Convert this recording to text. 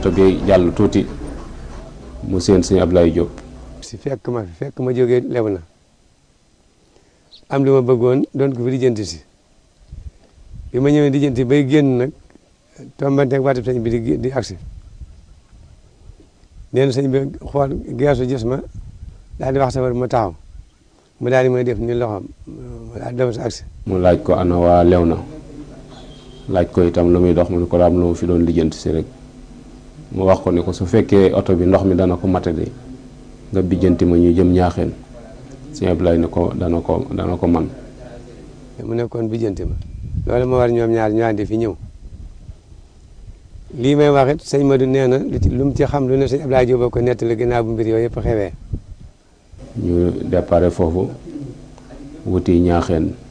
oto bi jàll tuuti mu seen sëñ Ablaye Diop si fekk ma fi fekk ma jógee lew na am li ma bëggoon doon ko fi lijjanti si bi ma ñëwee lijjanti bay génn nag tombanteeg waatu sëñ bi di di agsi nee na sëñ bi xool geesu gis ma daal di wax safar ma taxaw mu daal di may def ni loxoom mu daal di dem sa agsi mu laaj ko ana waa lew na laaj ko itam lu muy dox mu ne ko daam lu mu fi doon lijjanti si rek mu wax ko ne ko su fekkee oto bi ndox mi dana ko matadi nga bijjanti ma ñu jëm ñaaxeen sëñ Ablaye ne ko dana ko dana ko man mu nekkoon bijjanti ma loolu moo war ñoom ñaar ñu àndi fi ñëw lii may wax it sëñ Madou nee na lu ci lu mu ci xam lu ne sëñ Ablaye Diop ko nettali ginnaaw bu mbir yooyu yëpp xewee ñu déparé foofu wuti ñaaxeen